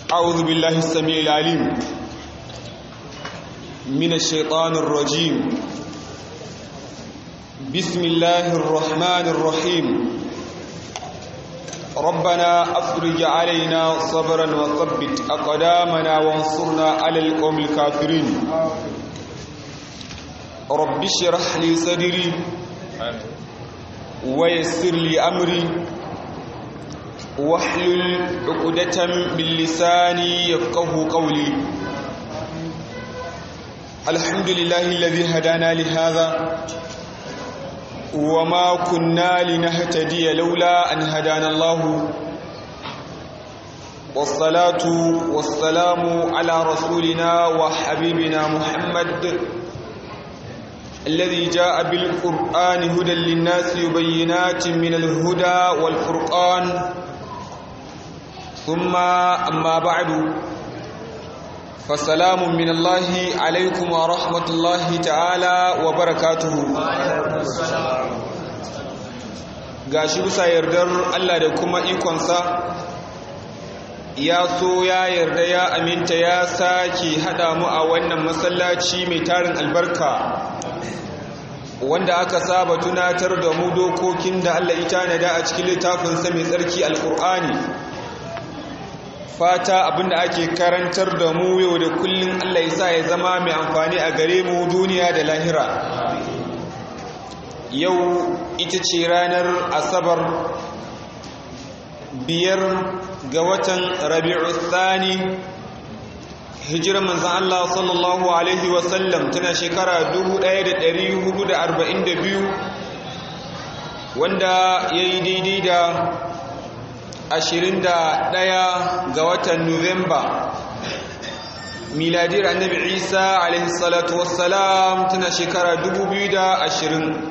أعوذ بالله السميع العليم من الشيطان الرجيم بسم الله الرحمن الرحيم ربنا أفرج علينا صبرا وثبت أقدامنا وانصرنا على القوم الكافرين رب اشرح لي صدري ويسر لي أمري واحلل عقدة من لساني يفقه قولي الحمد لله الذي هدانا لهذا وما كنا لنهتدي لولا أن هدانا الله والصلاة والسلام على رسولنا وحبيبنا محمد الذي جاء بالقرآن هدى للناس وبينات من الهدى والفرقان ثم أما بعد فسلام من الله عليكم ورحمة الله تعالى وبركاته gashi bisa yardar Allah da kuma ikonsa ya so ya yarda ya aminta ya sake haɗa mu a wannan masallaci mai tarin albarka wanda aka saba tunatar da mu dokokin da Allah ya tanada a cikin littafinsa mai tsarki alkur'ani fata abinda ake karantar da mu yau da kullum Allah ya sa ya zama mai amfani a gare mu duniya da lahira yau ita ce ranar asabar biyar ga watan rabi'u thani hijirar manzan Allah sallallahu alaihi wasallam tana shekara 1442 wanda ya yi daidai da ashirin da ɗaya ga watan Nuwamba miladiyar annabi Isa alaihi salatu wassalam tana shekara dubu biyu da ashirin.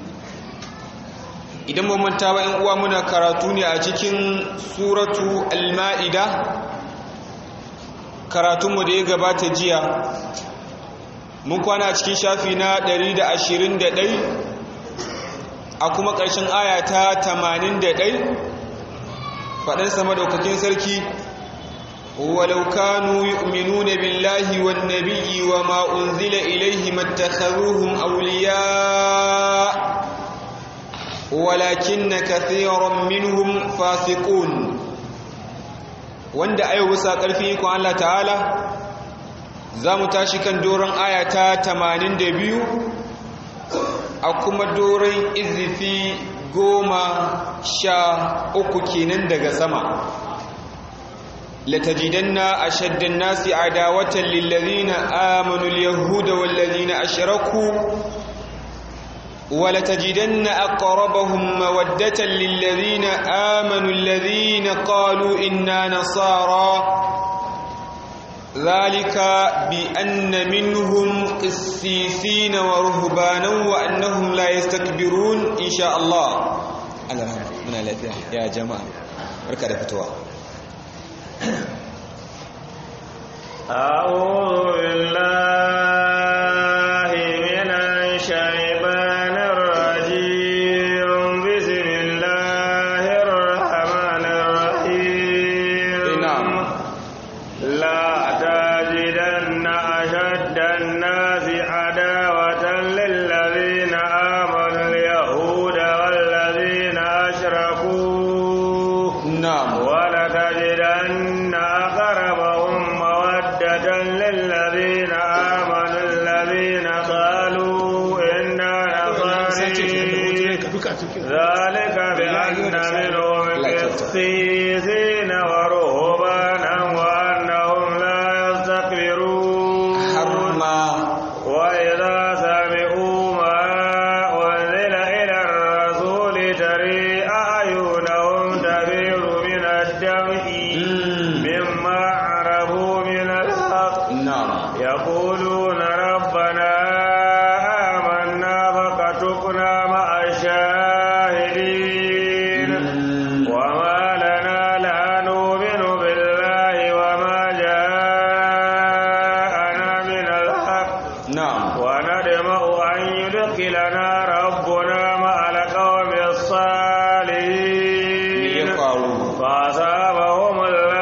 idan ba manta ba uwa muna karatu ne a cikin suratu al-ma'ida karatunmu da ya gabata jiya mun kwana a cikin shafi na ɗari da ashirin da ɗai a kuma ƙarshen aya ta tamanin da ɗai faɗin sama daukakin sarki walau kanu yu'minuna billahi wan nabiyyi wa ma unzila ilayhi mattakharuhum awliya walakinna kathiran minhum fasiqun wanda ayo bisa ƙarfi ko Allah ta'ala zamu tashi kan doron aya ta 82 a kuma doron izifi goma sha uku kenan daga sama latajidanna ashaddan nasi adawatan lillazina amanu alyahuda wallazina ashraku ولتجدن أقربهم مودة للذين آمنوا الذين قالوا إنا نصارى ذلك بأن منهم قسيسين ورهبانا وأنهم لا يستكبرون إن شاء الله Allah rahama muna lafiya ya jama'a barka da fitowa أعوذ بالله من الشيطان الرجيم بسم الله الرحمن الرحيم نعم لا تجدن أشد الناس عداوة للذين آمنوا اليهود والذين أشركوا na'am ولتجدن أقربهم مودة للذين آمنوا الذين قالوا إنا نصاري ذلك بأن منهم قسيسين ورهبانا وأنهم لا يستكبرون har ma وإذا سمعوا ما أنزل إلى الرسول تري أعينهم تفيض من الدمع مما عرفوا من الحق na'am يقولون ربنا آمنا فكتبنا مع الشاهدين وما لنا لا نؤمن بالله وما جاءنا من الحق na'am وندمع أن يدخلنا ربنا مع القوم me ya الصالحين faru فأصابهم الله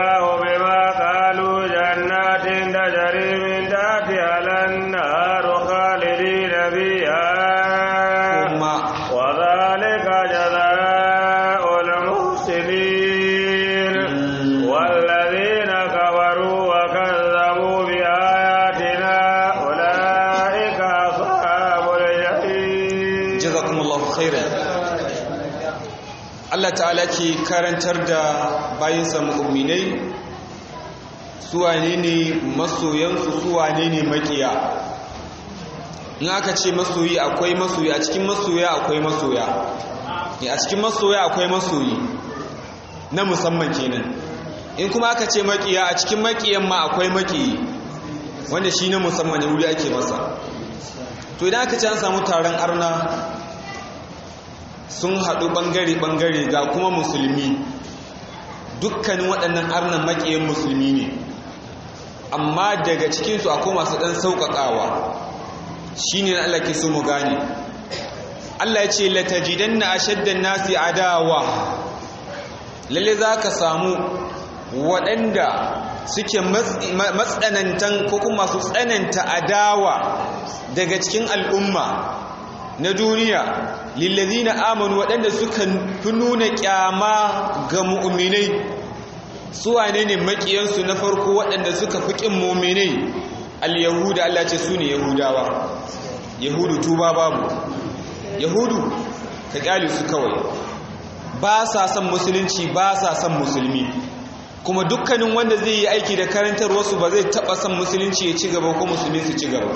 Allah ta'ala ke karantar da bayinsa mu'minai suwane ne masoyansu suwane ne makiya in aka ce masoyi akwai masoyi a cikin masoya akwai masoya a cikin masoya akwai masoyi na musamman kenan in kuma aka ce makiya a cikin makiyan ma akwai makiyi wanda shi na musamman wuri ake masa to idan aka ce an samu taron arna sun haɗu ɓangare-ɓangare ga kuma musulmi dukkanin waɗannan arnan makiyan musulmi ne amma daga cikinsu akwai masu ɗan sauƙaƙawa shi ne na Allah ke so mu gane Allah ya ce latajidan na ashaddan nasi adawa lalle za ka samu waɗanda suke matsanantan ko kuma masu tsananta adawa daga cikin al'umma na duniya lillazina amanu waɗanda suka fi nuna ƙyama ga mu'minai su wane ne makiyansu na farko waɗanda suka fi ƙin muminai al-yahuda Allah ce su ne yahudawa yahudu tuba babu yahudu ka ƙyale su kawai ba sa son musulunci ba sa son musulmi kuma dukkanin wanda zai yi aiki da karantar wasu ba zai taɓa son musulunci ya ci gaba ko musulmi su ci gaba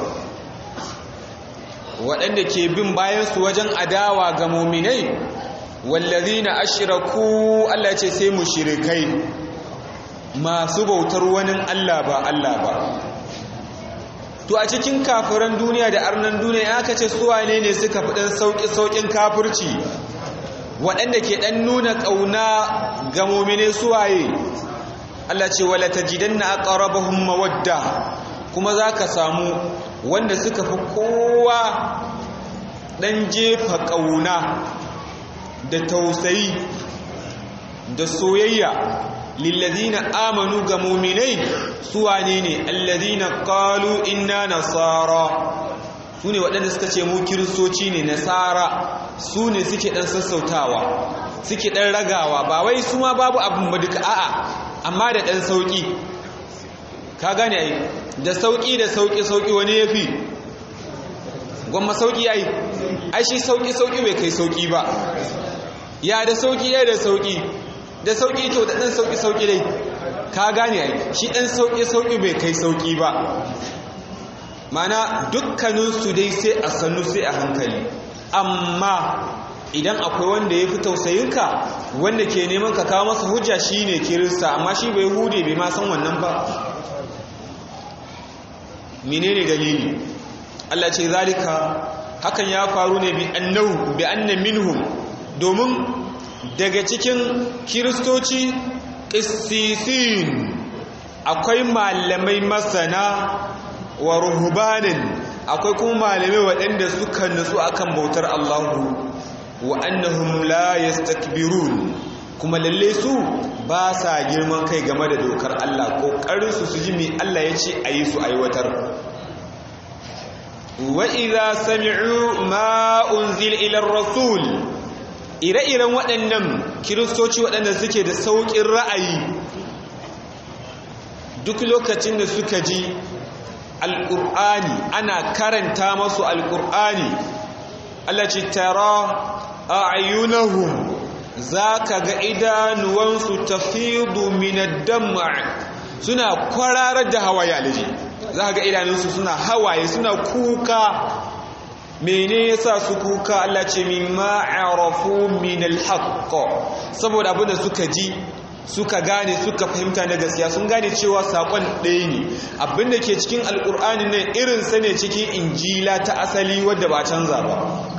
waɗanda ke bin bayansu wajen adawa ga muminai wallazina ashraku Allah ce sai mushrikai masu bautar wani Allah ba Allah ba to a cikin kafiran duniya da arnan duniya aka ce su wane ne suka fi dan sauki saukin kafirci waɗanda ke dan nuna ƙauna ga mu'mine suwaye Allah ce wala tajidanna aqrabahum mawadda kuma zaka samu wanda suka fi kowa dan jefa ƙauna da tausayi da soyayya lillazina amanu ga muminai su wane ne allazina qalu inna nasara su ne waɗanda suka ce mu kiristoci ne nasara su ne suke ɗan sassautawa suke ɗan ragawa ba wai su ma babu abin ba duka a'a amma da ɗan sauƙi ka gane ai da sauƙi da sauƙi sauƙi wani ya fi gwamma sauƙi ai ai shi sauƙi sauƙi bai kai sauƙi ba ya da sauƙi ya da sauƙi da sauƙi to da ɗan sauƙi-sauƙi dai ka gane ai shi ɗan sauƙi-sauƙi bai kai sauƙi ba mana dukkaninsu dai sai a sannu sai a hankali amma idan akwai wanda ya fi tausayinka wanda ke neman ka kawo masa hujja shi ne kirista amma shi bai hude bai ma san wannan ba menene dalili Allah ce zalika hakan ya faru ne bi annahu bi anna minhum domin daga cikin kiristoci ƙissisin akwai malamai masana wa ruhubanin akwai kuma malamai waɗanda suka nutsu akan bautar Allahu wa annahum la yastakbirun kuma lalle su ba sa girman kai game da dokar Allah kokarin su su ji me Allah ya ce ayi su aiwatar wa idza sami'u ma unzila ila ar-rasul ire-iren waɗannan kiristoci waɗanda suke da sauƙin ra'ayi duk lokacin da suka ji alƙur'ani ana karanta masu alƙur'ani Allah ce tara a ayyunahum za ka ga idanuwansu tafidu minadamma suna kwararar da hawaye alaji za ka ga idanunsu suna hawaye suna kuka mene yasa su kuka Allah ce mimma arafu min alhaq saboda abinda suka ji suka gane suka fahimta na gaskiya sun gane cewa sakon ɗaya ne abinda ke cikin alkur'ani ne irin sa ne cikin injila ta asali wadda ba canza ba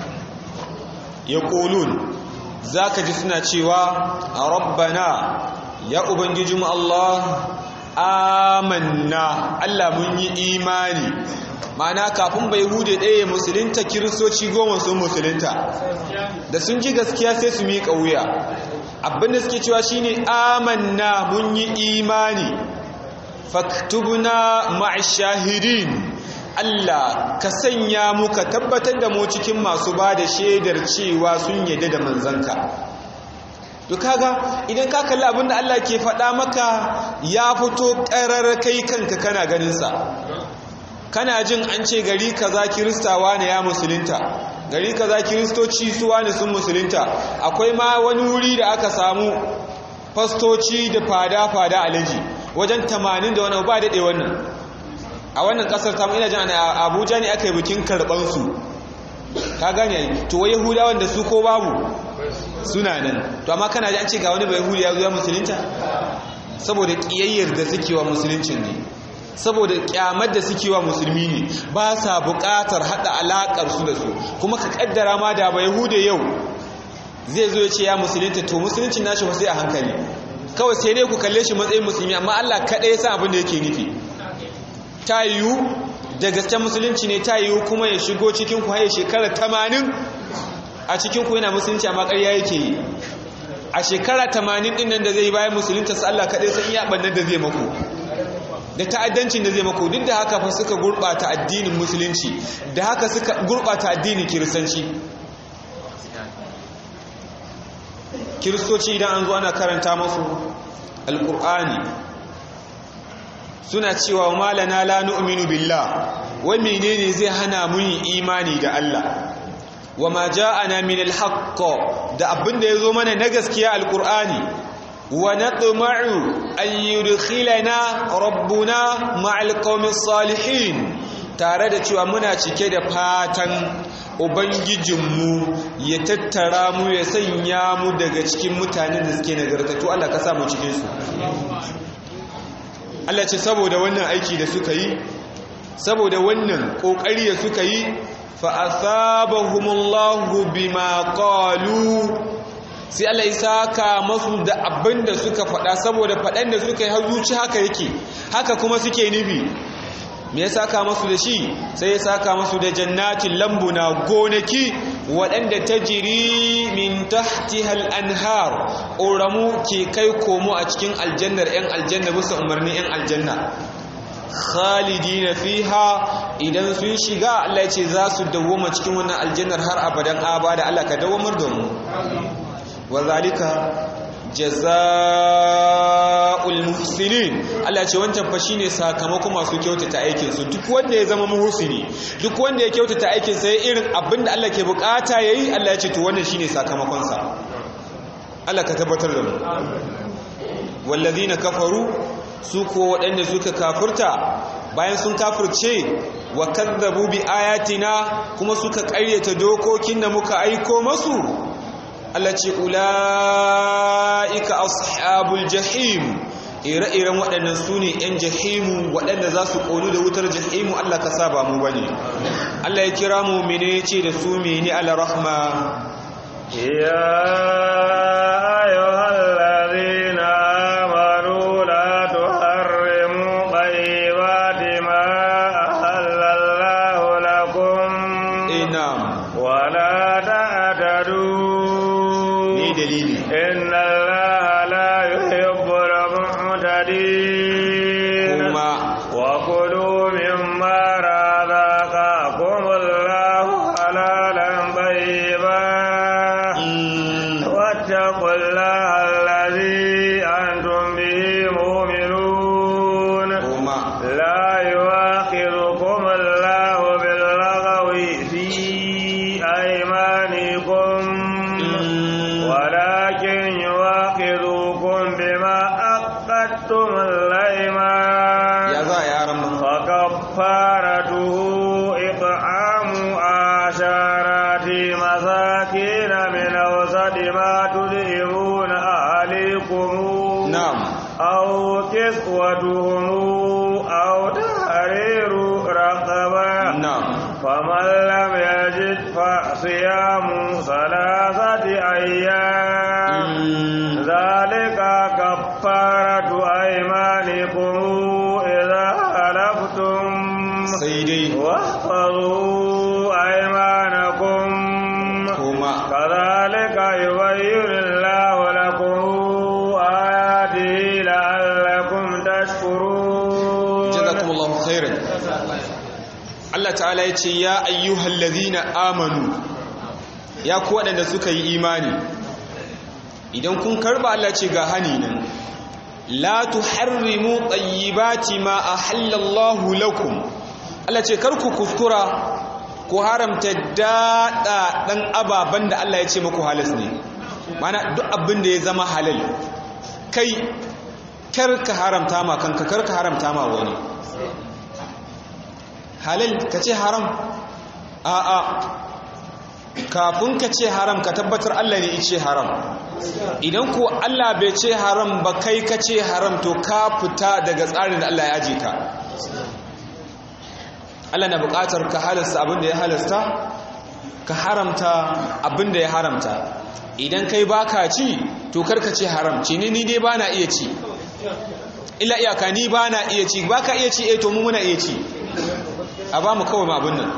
yaqulun zaka ji suna cewa rabbana ya ubangijinmu Allah amanna Allah mun yi imani ma'ana kafin bai hude ɗaya musulunta kiristoci goma sun musulunta da sun ji gaskiya sai su miƙa wuya abinda suke cewa shine amanna mun yi imani faktubna ma'ashahidin Allah ka sanya mu ka tabbatar da mu cikin masu ba da shaidar cewa sun yadda da manzanka to kaga idan ka kalli abinda Allah ke faɗa maka ya fito ƙarar kai kanka kana ganinsa kana jin an ce gari kaza kiristawa ne ya musulunta gari kaza kiristoci su wani sun musulunta akwai ma wani wuri da aka samu fastoci da fada-fada alaji wajen 80 da wani ba daɗe wannan a wannan ƙasar tamu ina jin a abuja ne aka yi bikin karɓansu ka gane to wai yahudawan da su ko babu suna nan to amma kana ji an ce ga wani bai yahudi ya zuwa musulunta saboda ƙiyayyar da suke wa musuluncin ne saboda kyamar da suke wa musulmi ne ba sa buƙatar haɗa alaƙar su da su kuma ka ƙaddara ma da ba yahude yau zai zo ya ce ya musulunta to musuluncin nashi sai a hankali kawai sai dai ku kalle shi matsayin musulmi amma Allah kaɗai ya san abin da yake nufi ta yiwu da gaske musulunci ne ta yiwu kuma ya shigo cikin ku haye shekara tamanin a cikin ku yana musulunci amma ƙarya yake yi a shekara tamanin ɗin nan da zai yi bayan musulunta su Allah kaɗai san iya ɓannar da zai mako da ta'addancin da zai mako duk da haka fa suka gurɓata addinin musulunci da haka suka gurɓata addinin kiristanci kiristoci idan an zo ana karanta masu alƙur'ani suna cewa malana la nu'minu billah wai menene zai hana mu imani da Allah wa ma ja'ana min al-haqq da abinda yazo mana na gaskiya alqur'ani wa natma'u an yudkhilana rabbuna ma'al qaumis salihin tare da cewa muna cike da fatan ubangijinmu ya tattara mu ya sanya mu daga cikin mutanen da suke nagartattu Allah ka sa mu cikin su Allah ce saboda wannan aiki da suka yi saboda wannan kokari da suka yi fa asabahumullahu bima qalu sai Allah ya saka masu da abin da suka faɗa saboda faɗan da suka yi har zuci haka yake haka kuma suke nufi me ya saka masu da shi sai ya saka masu da jannatin lambuna gonaki waɗanda ta jiri min tahtihal anhar ƙoramu ke kai komo a cikin aljannar 'yan aljanna bisa umarnin 'yan aljanna khalidina fiha idan sun shiga Allah ya ce za su dawoma cikin wannan aljannar har abadan abada Allah ka dawamar da mu wa zalika jazaa'ul muhsinin Allah ce wancan fa shine sakamakon masu kyautata aikin su duk wanda ya zama muhsini duk wanda ya kyautata aikin sa irin abinda Allah ke bukata yayi Allah ya ce to wannan shine sakamakon sa Allah ka tabbatar da mu wallazina kafaru su ko waɗanda suka kafurta bayan sun kafurce wa kadzabu bi ayatina kuma suka ƙaryata dokokin da muka aiko masu Allah ce ula'ika ashabul jahim ire-iren waɗannan su ne ‘yan jahimu waɗanda za su ƙonu da wutar jahimu Allah ka saba mu bane Allah ya kira mu mene ce da su mene ala-rahma ya ayyuhal ladhina amanu la tuharrimu tayyibati ma ahallallahu lakum inam wa la ta'tadu dalili إن الله لا يحب المعتدين kuma وكلوا مما رزقكم الله حلالا طيبا mm, واتقوا الله الذي أنتم به مؤمنون kuma لا يؤاخذكم الله باللغو في أيمانكم mm, ولكن يواخذكم بما أخذتم الأيمان ya za a yaran ma فكفارته إطعام عشرة مساكين من أوسط ما تدعمون أهليكم na'am أو كسوتهم أو تحرير رقبة na'am فمن لم يجد فصيام ثلاثة أيام mm, ذلك كفارة أيمانكم إذا حلفتم sai dai واحفظوا أيمانكم kuma كذلك يبين الله لكم آياته لعلكم تشكرون jazakumullahu khairan Allah ta'ala ya ce ya ayyuhal ladhina amanu ya ku waɗanda suka yi imani idan kun karba Allah ce ga hani nan la tuharrimu tayyibati ma ahallallahu lakum Allah ce kar ku kuskura ku haramta daɗa ɗan ababen da Allah ya ce muku halas ne mana duk abin da ya zama halal kai kar ka haramta ma kanka kar ka haramta ma wani halal ka ce haram a'a kafin ka ce haram ka tabbatar Allah ne ce haram idan ko Allah bai ce haram ba kai ka ce haram to ka fita daga tsarin da Allah ya aje ka Allah na buƙatar ka halasta abin da ya halasta ka haramta abin da ya haramta idan kai baka ci to karka ce haram ci ni ni dai bana iya ci illa iyaka ni bana iya ci baka iya ci eh to mu muna iya ci a ba mu kawai ma abin nan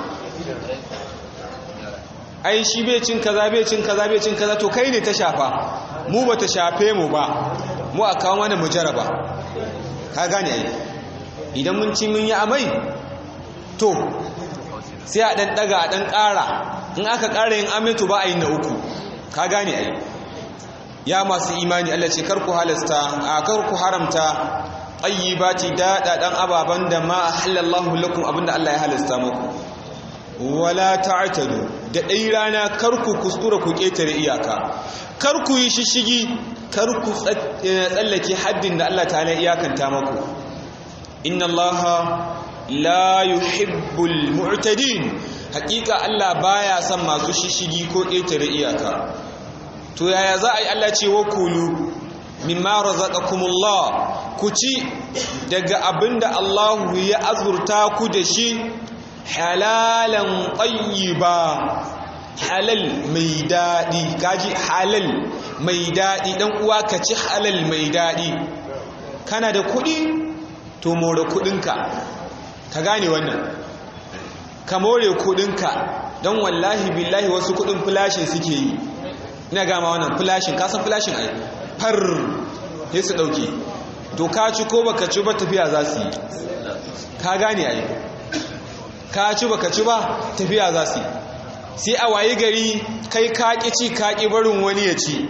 ai shi bai cin kaza bai cin kaza bai cin kaza to kai ne ta shafa mu ba ta shafe mu ba mu a kawo mana mu jaraba ka gane ai idan mun ci mun yi amai to sai a dan daga a dan ƙara in aka ƙara yin amai to ba a yi na uku ka gane ai ya masu imani Allah ce kar ku halasta a kar ku haramta tayyibati da dan ababan da ma halallahu lakum abinda Allah ya halasta muku wala ta'tadu da dai rana kar ku kuskura ku ketare iyaka kar ku yi shishigi kar ku tsallake haddin da Allah ta'ala iyakanta muku inna Allah la yuhibbul mu'tadin hakika Allah baya son masu shishigi ko ketare iyaka to yaya za a yi Allah ce wa kulu mimma razaqakumullah ku ci daga abinda Allah ya azurta ku da shi halalan tayyiba halal mai dadi kaji halal mai dadi dan uwa ka ci halal mai dadi kana da kudi to more kudinka ka gane wannan ka more kudinka don wallahi billahi wasu kudin flashin suke yi ina gama wannan flashin kasan flashin ai far sai su dauke to ka ci ko baka ci ba tafiya za su yi ka gane ai ka ci baka ci ba tafiya za su yi sai a wayi gari kai ka ki ci ka ki barin wani ya ci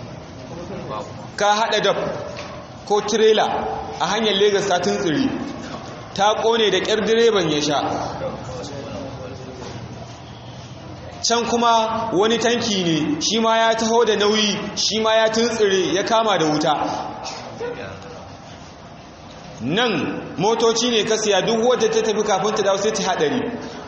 ka hada da ko trailer a hanyar Lagos ta tuntsiri ta kone da kyar direban ya sha can kuma wani tanki ne shi ma ya taho da nauyi shi ma ya tuntsire ya kama da wuta nan motoci ne ka siya duk wadda ta tafi kafin ta dawo sai ta hadari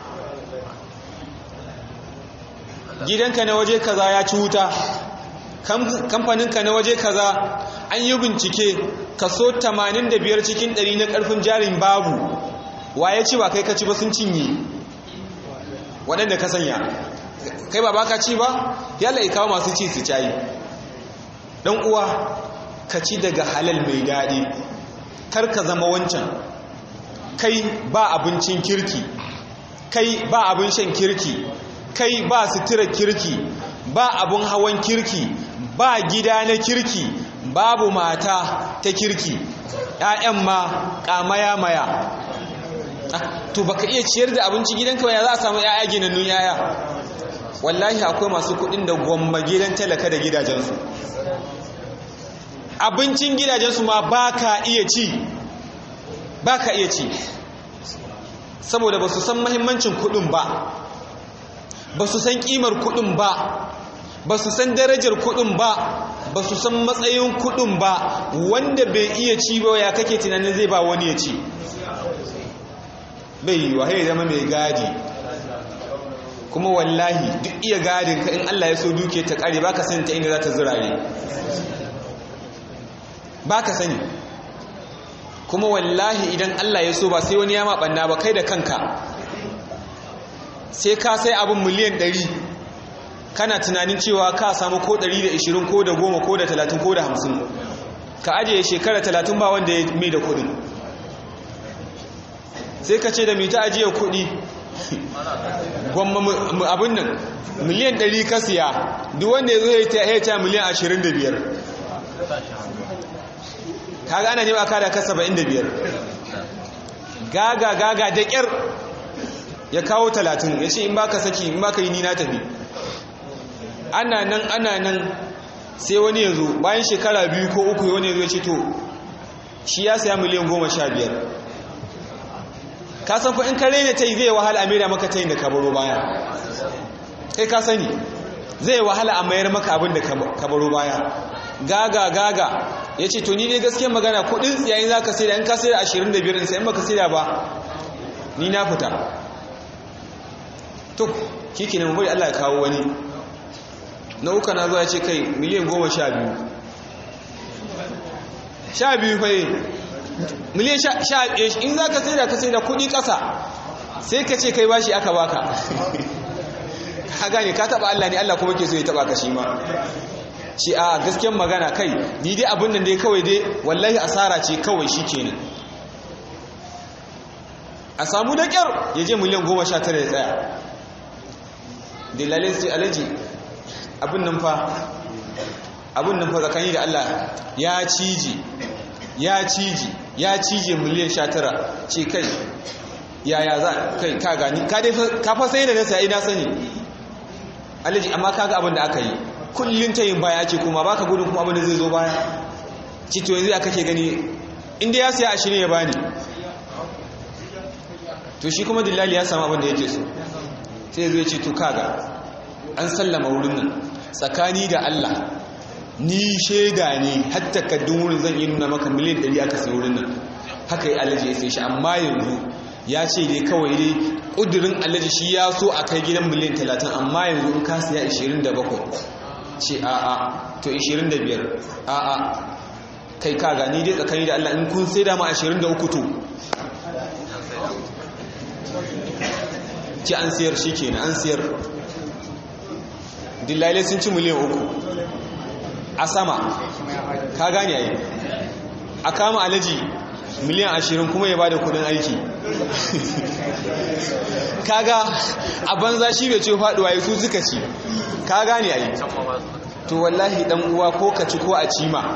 gidanka na waje kaza ya ci wuta kamfaninka na waje kaza an yi bincike kaso 85 cikin 100 na karfin jarin babu waye ci ba kai ka ci ba sun cinye waɗanda ka sanya kai ba baka ci ba yalla ikawo masu ci su cayi dan uwa ka ci daga halal mai daɗi kar ka zama wancan kai ba abincin kirki kai ba abin shan kirki kai ba sutura kirki ba abin hawan kirki ba gida na kirki babu mata ta kirki ‘ya'yan ma ƙamaya maya to baka iya ciyar da abinci gidanka ba ya za a samu ‘ya'ya ginannun ‘ya'ya wallahi akwai masu kudin da gwamma gidan talaka da gidajensu abincin gidajensu ma ba ka iya ci ba ka iya ci saboda ba su san mahimmancin kudin ba ba su san kimar kudin ba ba su san darajar kudin ba ba su san matsayin kudin ba wanda bai iya ci ba ya kake tunanin zai ba wani ya ci bai yi wa zama mai gadi kuma wallahi duk iya gadin ka in Allah ya so duke ta kare baka sani ta inda za ta zirare baka sani kuma wallahi idan Allah ya so ba sai wani ya maɓanna ba kai da kanka sai ka sai abin miliyan 100 kana tunanin cewa ka samu ko 120 ko da 10 ko da 30 ko da 50 ka ajiye shekara 30 ba wanda ya mai da kudin sai ka ce da mita ajiye kudi gwamma abin nan miliyan 100 ka siya duk wanda ya zo ya ta miliyan 25 ka gane ne ba ka da ka 75 gaga gaga da ƙyar ya kawo 30 ya ce in ba ka saki in ba ka yi ni na tafi ana nan ana nan sai wani ya zo bayan shekara biyu ko uku wani ya zo ya ce to shi ya siya miliyan 15 ka san fa in ka rena ta yi zai wahala a maida maka ta yi da kabaro baya kai ka sani zai wahala a mayar maka abin da kabaro baya gaga gaga ya ce to ni ne gaskiyar magana kudin tsiyayin za ka saida in ka saida ashirin da biyar in sayan baka saida ba ni na fita to shi ke nan bari allah ya kawo wani na uka na zuwa ce kai miliyan goma sha biyu sha biyu fa miliyan sha in za ka saida ka saida kudi kasa sai ka ce kai bashi aka baka ka gane ka taba Allah ne Allah kuma ke so ya taba ka shi ma shi a gaskiyar magana kai ni dai abin nan dai kawai dai wallahi asara ce kawai shi kenan a samu da kyar ya je miliyan goma sha tara ya tsaya dilalin sai alaji abin nan fa abin nan fa tsakani da Allah ya cije ya cije ya cije miliyan sha tara ce kai yaya za kai ka gani ka fa sai da na sai na sani alaji amma kaga abin da aka yi kullun tayin baya ce kuma baka gudun kuma abin da zai zo baya ci to yanzu aka ke gani inda ya siya ashirin ya bani to shi kuma dillali ya samu abin da yake so sai zai ce to kaga an sallama wurin nan tsakani da Allah ni shaida ne har takaddun wurin zan yi nuna maka miliyan 100 aka sai wurin nan haka yi alaji ya sai shi amma yanzu ya ce dai kawai dai ƙudurin alaji shi ya so a kai gidan miliyan 30 amma yanzu in ka siya 27 ce a'a to 25 a'a kai ka gani dai tsakani da Allah in kun sai dama 23 to ce an siyar shi kenan an siyar dillalai sun ci miliyan uku a sama ka gane yayi a kama alaji miliyan ashirin kuma ya bada kudin aiki kaga a banza shi bai ce faduwa su suka ci ka gane yayi to wallahi dan uwa ko ka ci ko a ci ma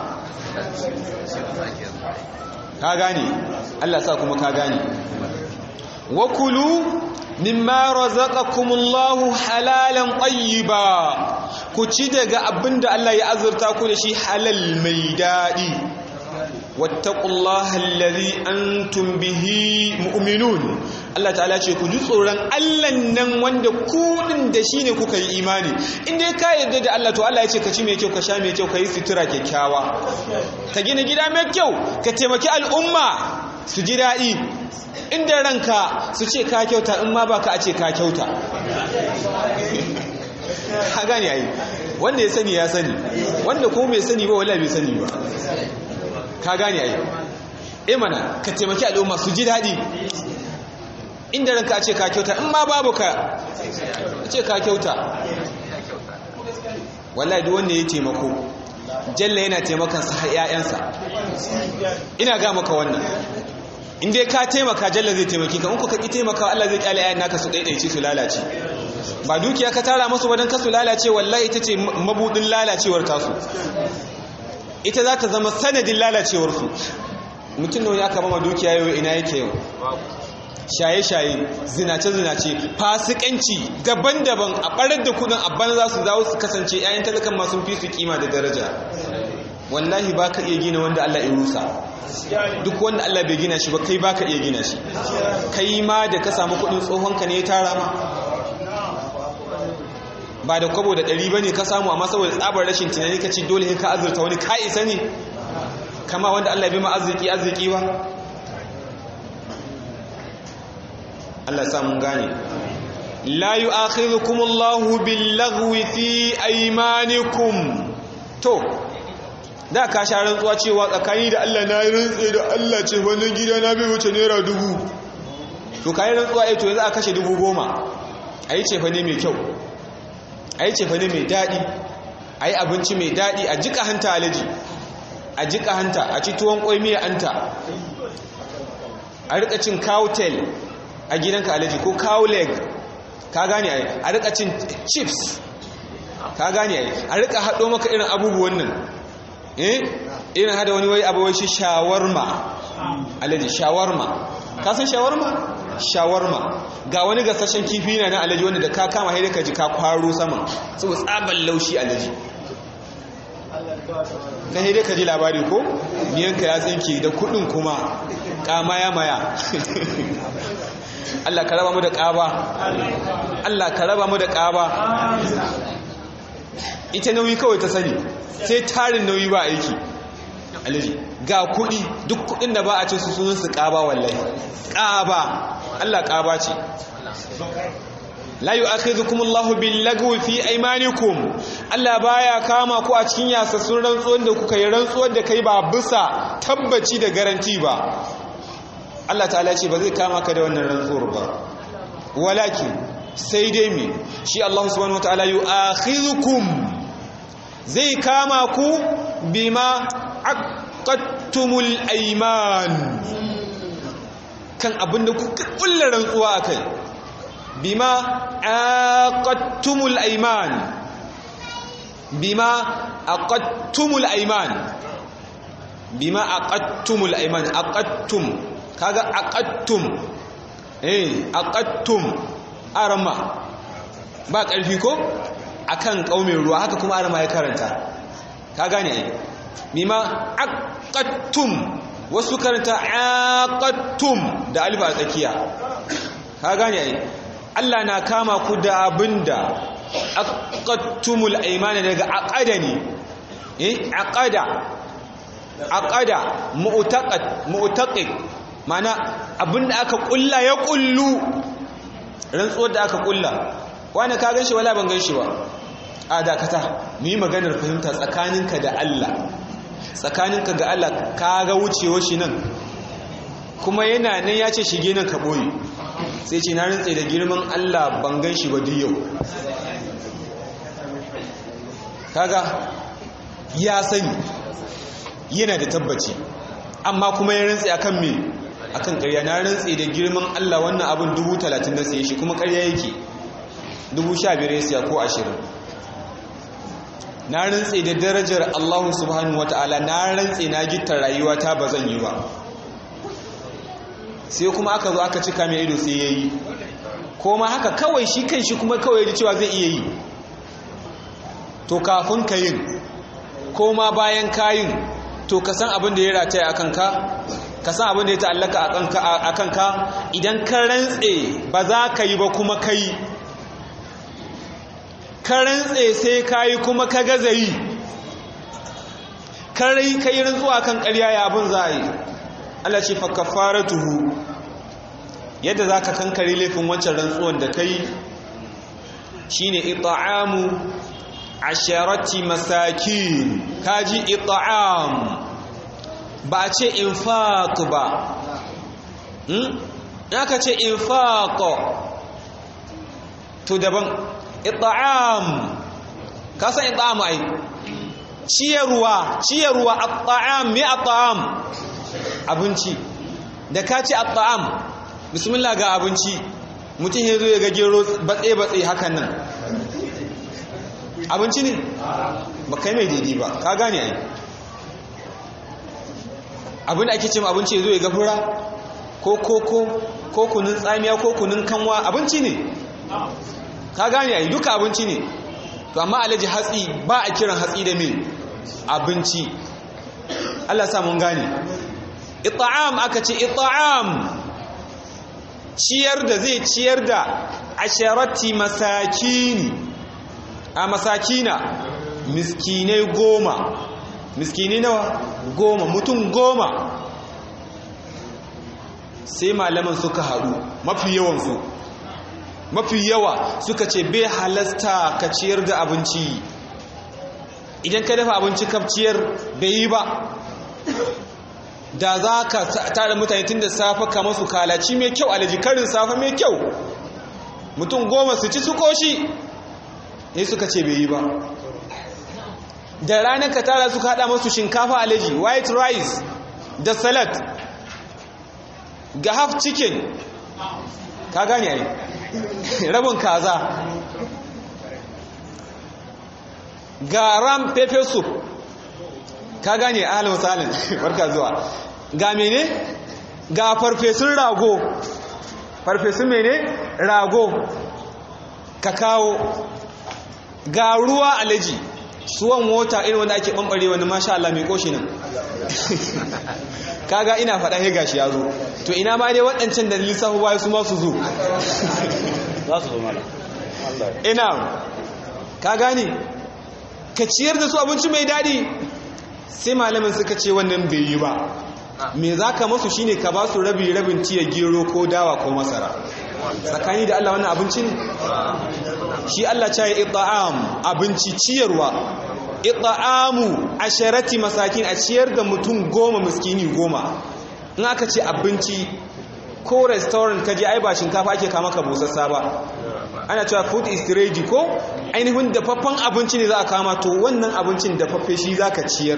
ka gane Allah sa kuma ka gane wa kulu mimma razaqakumullahu halalan tayyiba ku ci daga abinda Allah ya azurta ku da shi halal mai dadi wattaqullaha allazi antum bihi mu'minun Allah ta'ala ce ku ji tsoron Allah nan wanda ku din da shine kuka yi imani in dai ka yarda da Allah to Allah ya ce ka ci mai kyau ka sha mai kyau ka yi sutura kyakkyawa ka gina gida mai kyau ka taimaki al'umma su ji daɗi inda ranka su ce ka kyauta in ma ba ka a ce ka kyauta ha gane ai wanda ya sani ya sani wanda kuma bai sani ba wala bai sani ba ka gane ai e mana ka taimaki al'umma su ji daɗi inda ranka a ce ka kyauta in ma babu ka a ce ka kyauta wallahi duk wanda ya taimako jalla yana taimakon sa har ƴaƴansa ina ga maka wannan in dai ka taimaka jalla zai taimaki ka in kuka ki taimaka Allah zai kyale ƴaƴan naka su daidaice su lalace ba dukiya ka tara musu ba dan ka su lalace wallahi ita ce mabudin lalacewar tasu ita za ta zama sanadin lalacewar su mutum ne aka ba ma dukiya yau ina yake yau shaye-shaye zinace-zinace fasikanci daban-daban a ɓarar da kudin abban za su zawo su kasance 'ya'yan talakan masu fi su kima da daraja wallahi ba ka iya gina wanda Allah ya rusa duk wanda Allah bai gina shi ba kai ba ka iya gina shi kai ma da ka samu kudin tsohonka ne ya tara ma ba da kwabo da ɗari ba ne ka samu amma saboda tsabar rashin tunani ka ce dole ka azurta wani ka isa ne kama wanda Allah bai ma arziki arziki ba Allah sa mun gane la yu'akhidhukum Allahu bil-laghwi fi aymanikum to da ka sha rantsuwa cewa tsakani da Allah na rantsa da Allah ce wannan gida na bai wuce naira dubu to kai rantsuwa eh to yanzu a kashe dubu goma ayi ce fa ne mai kyau ayi ce fa ne mai dadi ayi abinci mai dadi a jika hanta alaji a jika hanta a ci tuwon kwai miya anta a rika cin cowtail a gidanka alaji ko cow leg ka gane ai a rika cin chips ka gane ai a rika hado maka irin abubuwan nan eh irin hada wani wai abu wai shi shawarma alaji shawarma ka san shawarma shawarma ga wani gasashen kifi na nan alaji wanda da ka kama haida ka ji ka kwaro sama saboda tsaban laushi alaji na haida ka ji labari ko miyanka ya tsinke da kudin kuma kama ya maya Allah ka raba mu da ƙaba Allah ka raba mu da ƙaba ita nauyi kawai ta sani sai tarin nauyi ba aiki alaji ga kuɗi duk kuɗin da ba a ce su sunan su ƙaba wallahi ƙaba Allah ƙaba ce la yu'akhidhukum Allahu bil lagwi fi aymanikum Allah baya kama ku a cikin yasassun rantsuwar da kuka yi rantsuwar da kai ba bisa tabbaci da garanti ba Allah ta'ala ce ba zai kama ka da wannan rantsuwar ba walakin sai dai me shi Allah subhanahu wataala yu'akhidhukum zai kama ku bima aqattumul ayman kan abinda kuka kullu rantsuwa akai bima aqattumul ayman bima aqattumul ayman bima aqattumul ayman aqattum kaga aqattum eh aqattum arama ba ƙarfi ko akan kaumin ruwa haka kuma arama ya karanta ka gane ai bima aqattum wasu karanta aqattum da alif a tsakiya ka gane ai Allah na kama ku da abinda aqattumul aymana daga aqada ne eh aqada aqada mu'taqad mu'taqiq mana abinda aka kulla ya kullu rantsuwar da aka kulla wani ka ganshi wala ban ganshi ba a dakata mu yi maganar fahimta tsakaninka da Allah tsakaninka ga Allah ka ga wucewa shi nan kuma yana nan ya ce shige nan ka boye sai ce na rantse da girman Allah ban ganshi ba duk yau kaga ya sani yana da tabbaci amma kuma ya rantse akan me akan ƙarya na rantse da girman Allah wannan abin dubu talatin na siye shi kuma ƙarya yake dubu sha biyar ya siya ko ashirin na rantse da darajar Allah subhanahu wa ta'ala na rantse na gitta rayuwa ta ba zan yi ba sai kuma aka zo aka cika mai ido sai ya yi ko ma haka kawai shi kan shi kuma kawai da cewa zai iya yi to kafin ka yin ko ma bayan kayin to ka san abin da ya rataya a kanka ka san abin da ya ta'allaka a kanka idan ka rantse ba za ka yi ba kuma ka yi ka rantse sai ka yi kuma ka gaza yi ka yi rantsuwa kan ƙarya ya abin za a yi Allah ce fa kafaratuhu yadda za ka kankare laifin wancan rantsuwan da ka yi shi ne ita'amu asharati masakin kaji ita'am ba a ce infaq ba hmm? aka ce infaq to daban ita'am ka san ita'am ai ciyarwa ciyarwa at'am me at'am abinci da ka ce at'am bismillah ga abinci mutum ya zo ya ga gero batse batse hakan nan abinci ne ba kai mai daidai ba ka gane ai abin da ake ce abinci ya zo ya ga fura ko koko ko kunun tsamiya ko kunun kanwa abinci ne ka gane ai duka abinci ne to amma alaji hatsi ba a kiran hatsi da me abinci Allah sa mun gane it'am aka ce it'am ciyar da zai ciyar da asharati masakini a masakina miskinai goma miskinai nawa goma mutum goma sai malaman suka haɗu mafi yawansu mafi yawa suka ce bai halasta ka ciyar da abinci idan ka dafa abinci ka ciyar bai yi ba da za ka tara mutane tun da safe ka masu kalaci mai kyau alaji karin safe mai kyau mutum goma su ci su koshi ne suka ce bai yi ba da ranar ka tara suka hada masu shinkafa alaji white rice da salad ga half chicken ka gane ai rabin kaza ga ram pepper soup ka gane ahalin misalin barka zuwa ga mene ga farfesun rago farfesun mene rago ka kawo ga ruwa alaji suwan mota irin wanda ake bambare wani masha Allah mai koshi nan kaga ina faɗa he gashi ya zo to ina ma dai waɗancan da lissafi baya su ma su zo za su zo mana ina ka gane ka ciyar da su abinci mai daɗi sai malamin suka ce wannan bai yi ba me za ka masu shine ka ba su rabi rabin tiya gero ko dawa ko masara tsakani da Allah wannan abinci ne shi Allah ce ya ita'am abinci ciyarwa ita'amu asharati masakin a ciyar da mutum goma miskini goma in aka ce abinci ko restaurant ka je ai ba shinkafa ake kama ka busassa ba ana cewa food is ready ko ainihin dafaffen abinci ne za a kama to wannan abincin dafaffe shi za ka ciyar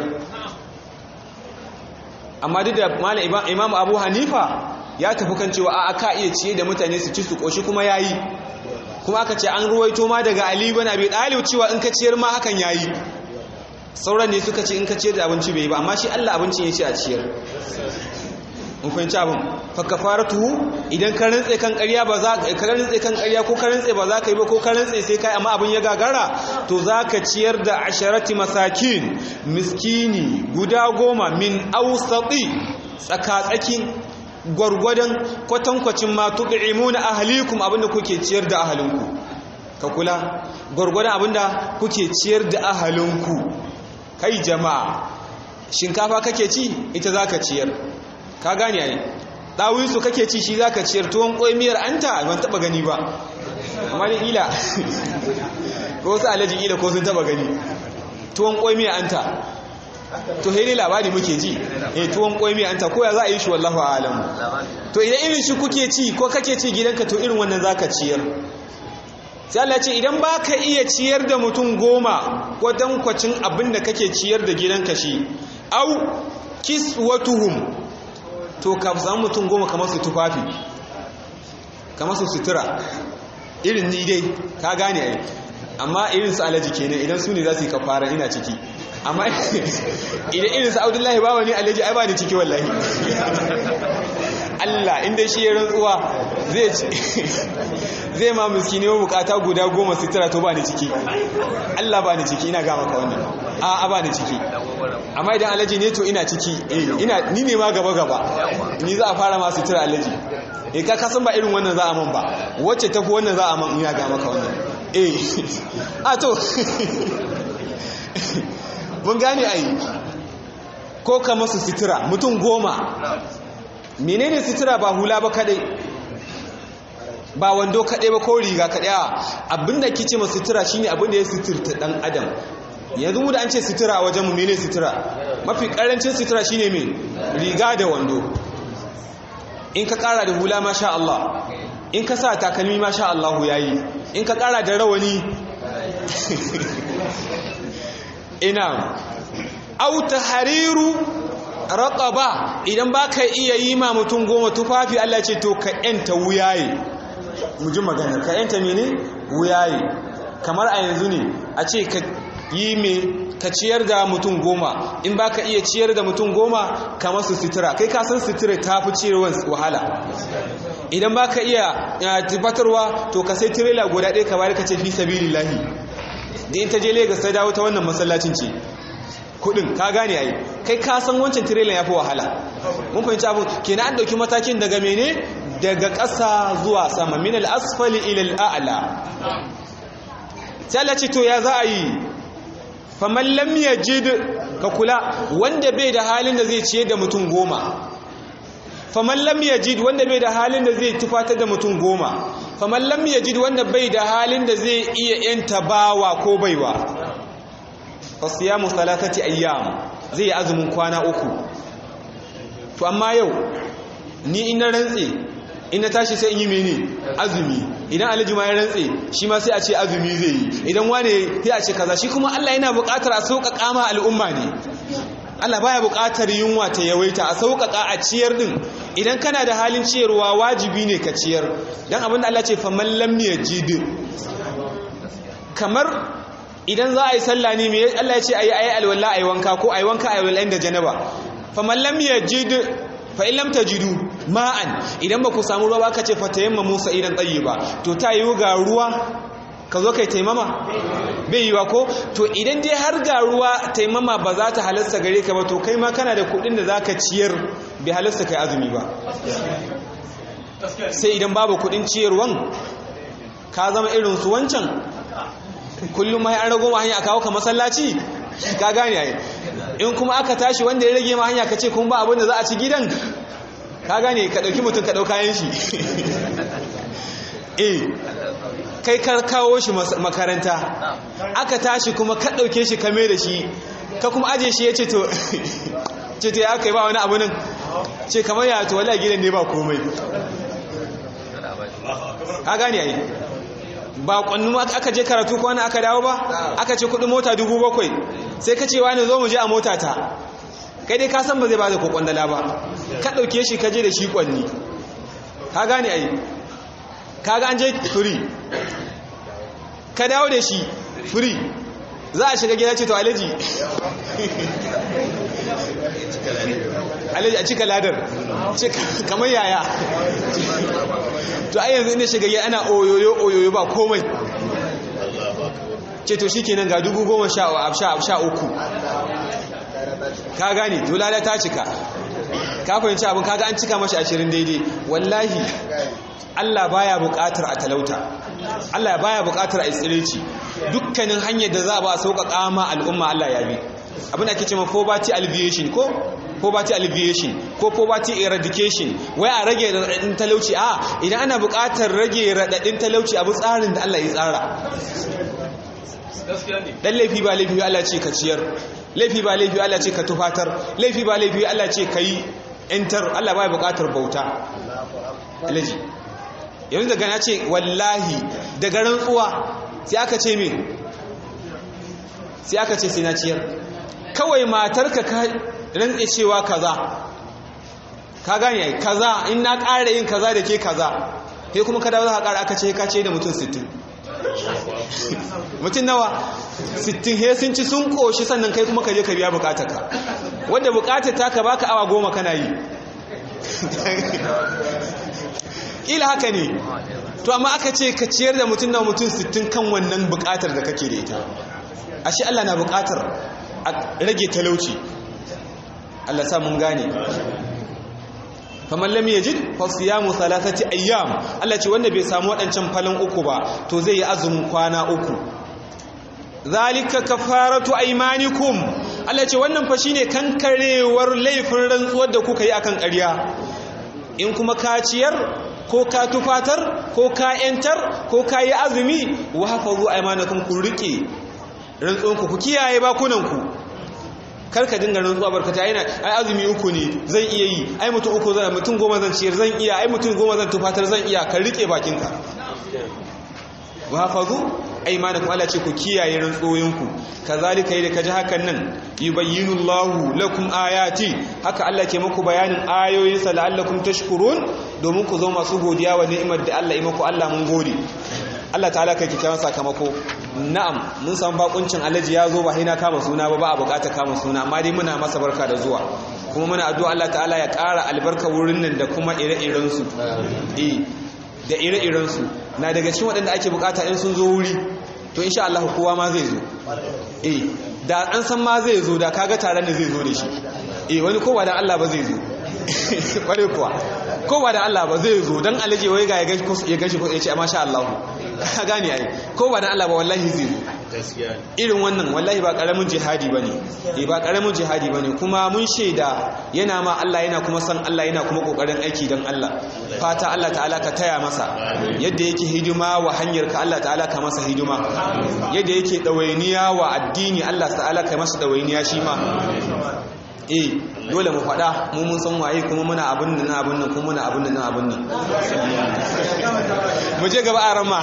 amma duk da malam imam abu hanifa ya tafi kan cewa a aka iya ciye da mutane su ci su koshi kuma ya yi kuma aka ce an ruwaito ma daga ali bin abi dalib cewa in ka ciyar ma hakan yayi sauran ne suka ce in ka ciyar da abinci bai ba amma shi Allah abincin ya ce a ciyar mun fahimci abin fa kafaratuhu idan ka rantse kan ƙarya ba za ka rantse kan ƙarya ko ka rantse ba za ka yi ba ko ka rantse sai kai amma abin ya gagara to za ka ciyar da asharati masakin miskini guda goma min awsati tsaka-tsakin gwargwadon kwatankwacin ma tu'imuna ahlikum abinda kuke ciyar da ahalinku ka kula gwargwadon abinda kuke ciyar da ahalinku kai jama'a shinkafa kake ci ita zaka ciyar ka gane ai dawisu kake ci shi zaka ciyar tuwon koymiyar anta ban taba gani ba amma ni ila ko su alaji ila ko sun taba gani tuwon koymiyar anta to sai dai labari muke ji eh tuwon koyi mai anta koya za a yi shi wallahu a'lam to idan irin shi kuke ci ko kake ci gidanka to irin wannan zaka ciyar sai Allah ce idan baka iya ciyar da mutum goma wadan kwacin abin da kake ciyar da gidanka shi au kiswatuhum to ka samu mutum goma kamar su tufafi kamar su sutura irin ni dai ka gane ai amma irin su alaji kenan idan su ne za su yi kafara ina ciki amma idan irin sa abdullahi ba wani alaji ai ba ni ciki wallahi Allah inda shi ya rantsuwa zai zai ma miskini wa bukata guda goma sutura to ba ni ciki Allah ba ni ciki ina ga maka wannan a a ba ni ciki amma idan alaji ne to ina ciki eh ina ni ne ma gaba gaba ni za a fara ma sutura alaji eh ka kasan ba irin wannan za a man ba wacce tafi wannan za a man ina ga maka wannan eh a to mun gane ai ko ka masu sutura mutum goma menene sutura ba hula ba kadai ba wando kadai ba ko riga kadai abinda kice masu sutura shine abinda ya suturta dan adam yanzu mu da an ce sutura a wajenmu mene sutura mafi karancin sutura shine me riga da wando in ka kara da hula masha Allah in ka sa takalmi masha Allah yayi in ka kara da rawani ina au tahriru raqaba idan baka iya yi ma mutum goma tufafi Allah ce to ka yanta wuyaye mu ji magana ka yanta mene wuyaye kamar a yanzu ne a ce ka yi me ka ciyar da mutum goma in baka iya ciyar da mutum goma ka masu sutura kai ka san sutura ta fi ciyarwar wahala idan baka iya tufatarwa to ka sai tirela guda ɗaya ka bayar ka ce fi sabilillahi da in ta je Legas ta dawo ta wannan masallacin ce kudin ka gane ai kai ka san wancan tirela ya fi wahala mun fahimci abu kenan an dauki matakin daga mene daga ƙasa zuwa sama min al-asfali ila al-a'la sai Allah ce to ya za a yi faman lam yajid ka kula wanda bai da halin da zai ciye da mutum goma faman lam yajid wanda bai da halin da zai tufatar da mutum goma faman lam yajid wanda bai da halin da zai iya yanta bawa ko baiwa fasiyamu salatati ayyam zai azumin kwana uku to amma yau ni ina rantse ina tashi sai in yi mene azumi idan alhaji ma ya rantse shi ma sai a ce azumi zai yi idan wane sai a ce kaza shi kuma Allah yana buƙatar a sauƙaƙa ma al'umma ne Allah baya buƙatar yunwa ta yawaita a sauƙaƙa a ciyar din idan kana da halin ciyarwa wajibi ne ka ciyar dan abin da Allah ce fa man lam yajid kamar idan za a yi sallah ne me Allah ya ce ayi ayi alwala ayi wanka ko ayi wanka ayi alwala da janaba fa man lam yajid fa in lam tajidu ma'an idan ba ku samu ruwa ba ka ce fa tayamma musa idan tayyiba to ta yi ga ruwa ka zo kai taimama bai yiwa ko to idan dai har ga ruwa taimama ba za ta halasta gare ka ba to kai ma kana da kudin da za ka ciyar bai halasta kai azumi ba sai idan babu kudin ciyarwan ka zama irin su wancan kullum mai an rago ma hanya a kawo ka masallaci ka gane ai in kuma aka tashi wanda ya rage ma hanya ka ce kun ba abin da za a ci gidan ka gane ka ɗauki mutum ka ɗauka yan shi eh kai kar kawo shi makaranta aka tashi kuma ka ɗauke shi kame da shi ka kuma aje shi ya ce to ce to ya kai ba wani abu nan ce kamar ya to wallahi gidan ne ba komai ka gane ai ba kwannu aka je karatu ko wani aka dawo ba aka ce kudin mota dubu bakwai sai ka ce wani zo mu je a mota ta kai dai ka san ba zai ba da ko kwandala ba ka ɗauke shi ka je da shi kwanni ka gane ai ka ga an je firi ka dawo da shi firi za a shiga gida ce to alaji alaji a cika ladar kamar yaya to ai yanzu ina shiga gida ana oyoyo oyoyo ba komai ce to shi kenan ga dubu goma sha uku ka gane dolala ta cika ka fahimci abin kaga an cika mashi ashirin daidai wallahi Allah baya buƙatar a talauta Allah baya buƙatar a tsireci dukkanin hanyar da za a ba a sauƙaƙa ma al'umma Allah ya bi abin da ake cewa poverty alleviation ko poverty alleviation ko poverty eradication wai a rage raɗaɗin talauci a idan ana buƙatar rage raɗaɗin talauci abu tsarin da Allah ya tsara dan laifi ba laifi Allah ce ka ciyar laifi ba laifi Allah ce ka tufatar laifi ba laifi Allah ce ka yi enter Allah baya buƙatar bauta alaji yanzu daga na ce wallahi daga rantsuwa sai aka ce min sai aka ce sai na ciyar kawai matarka ka rantse cewa kaza ka gane ai kaza in na ƙara yin kaza da ke kaza sai kuma ka dawo za ka ƙara aka ce ka ce da mutum 60 mutum nawa 60 he sun ci sun ƙoshi sannan kai kuma ka je ka biya bukatarka wanda bukatar ta ka baka awa goma kana yi ila haka ne to amma aka ce ka ciyar da mutum na mutum 60 kan wannan bukatar da kake da ita ashe Allah na bukatar a rage talauci Allah sa mun gane faman lam yajid fa siyamu thalathati ayyam Allah ce wanda bai samu wadancan falan uku ba to zai yi azumin kwana uku zalika kafaratu aymanikum Allah ce wannan fa shine kankarewar laifin rantsuwar da kuka yi akan ƙarya in kuma ka ciyar ko ka tufatar ko ka yantar ko ka yi azumi wa hafazu aymanakum ku rike rantsuwanku ku kiyaye bakunanku karka dinga rantsuwa barkata yana ai azumi uku ne zan iya yi ai mutum uku zan mutum goma zan ciyar zan iya ai mutum goma zan tufatar zan iya ka rike bakinka wa hafazu aymanakum Allah ce ku kiyaye rantsoyinku kazalika yadda kaji hakan nan yubayyinu Allahu lakum ayati haka Allah ke muku bayanin ayoyin sa la'allakum tashkurun domin ku zo masu godiya wa ni'imar da Allah ya muku Allah mun gode Allah ta'ala kai kikkiawan sakamako na'am mun san bakuncin alaji ya zo ba sai na kama suna ba ba a bukata kama suna amma dai muna masa barka da zuwa kuma muna addu'a Allah ta'ala ya ƙara albarka wurin nan da kuma ire-iren su eh da ire-iren su na daga cikin waɗanda ake bukata in sun zo wuri to insha Allah kowa ma zai zo eh da an san ma zai zo da kaga taron da zai zo da shi eh wani kowa da Allah ba zai zo kware kuwa kowa da Allah ba zai zo dan alaje wai ga ya gashi ko ya ce masha Allah ka gane ai kowa da Allah ba wallahi zai zo irin wannan wallahi ba karamin jihadi bane eh ba karamin jihadi bane kuma mun shaida yana ma Allah yana kuma san Allah yana kuma kokarin aiki dan Allah fata Allah ta'ala ka taya masa yadda yake hidima wa hanyar ka Allah ta'ala ka masa hidima yadda yake dawainiya wa addini Allah ta'ala ka masa dawainiya shi ma eh dole mu faɗa mu mun san waye kuma muna abin nan abin nan kuma muna abin nan abin nan mu je gaba a rama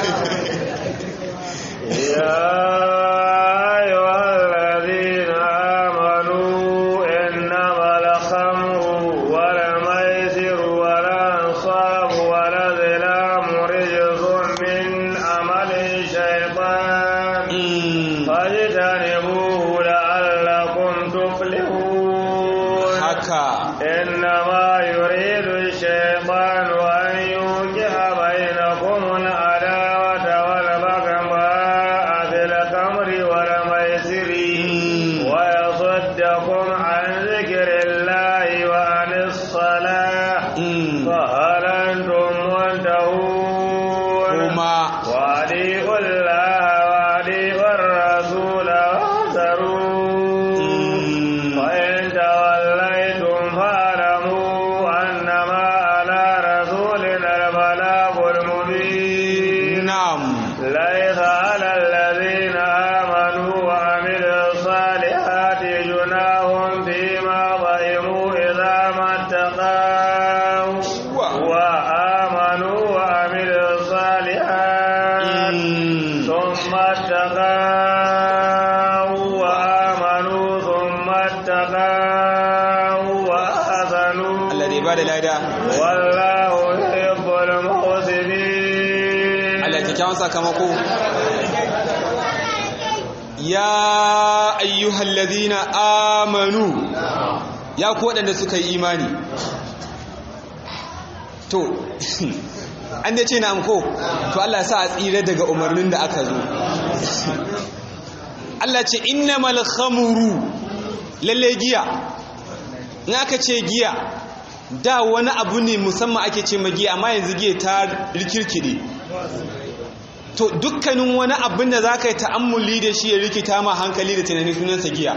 يا أيها الذين آمنوا إنما الخمر والميسر والأنصاب والأزلام رجس من عمل الشيطان فاجتنبوه لعلكم تفلحون haka إنما يريد الشيطان أن يوقع بينكم العداوة والبغضاء في الخمر Mm. فهل أنتم منتهون kuma وأطيعوا الله وأطيعوا الرسول واحذروا mm, وإن توليتم فاعلموا أنما على رسولنا البلاغ المبين na'am ليس على الذين آمنوا وعملوا الصالحات جناح فيما ظلموا إذا ما اتقوا وآمنوا وعملوا الصالحات Mm. ثم اتقوا وآمنوا ثم اتقوا وآذنوا Allah da ya bada lada والله يحب المحسنين Allah ya kyakkyawan sakamako ya ayyuhal ladhina amanu ya ku waɗanda suka yi imani to an da ce na amko to Allah ya sa a tsira daga umarnin da aka zo Allah ce innamal khamru lalle giya in aka ce giya da wani abu ne musamman ake ce magiya amma yanzu giya ta rikirkide to dukkanin wani abin da za ka yi ta'ammuli da shi ya rikita ma hankali da tunani sunansa giya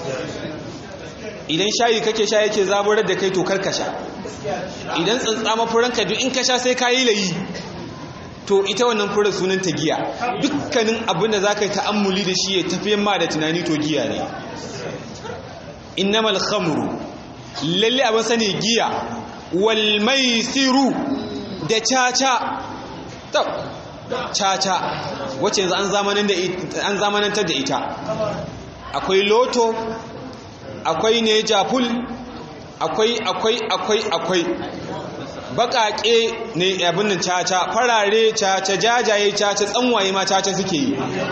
idan shayi kake sha yake zaburar da kai to kar ka sha idan tsantsa mafuranka duk in ka sha sai ka yi layi to ita wannan furar sunanta giya dukkanin abin da za ka yi ta'ammuli da shi ya tafiyan ma da tunani to giya ne innamal khamru lalle abin sani giya wal maisiru da caca tab caca wacce yanzu an zamanin da an zamanantar da ita akwai loto akwai ne jaful akwai akwai akwai akwai baƙaƙe ne abin nan caca farare caca jajaye caca tsanwaye ma caca suke yi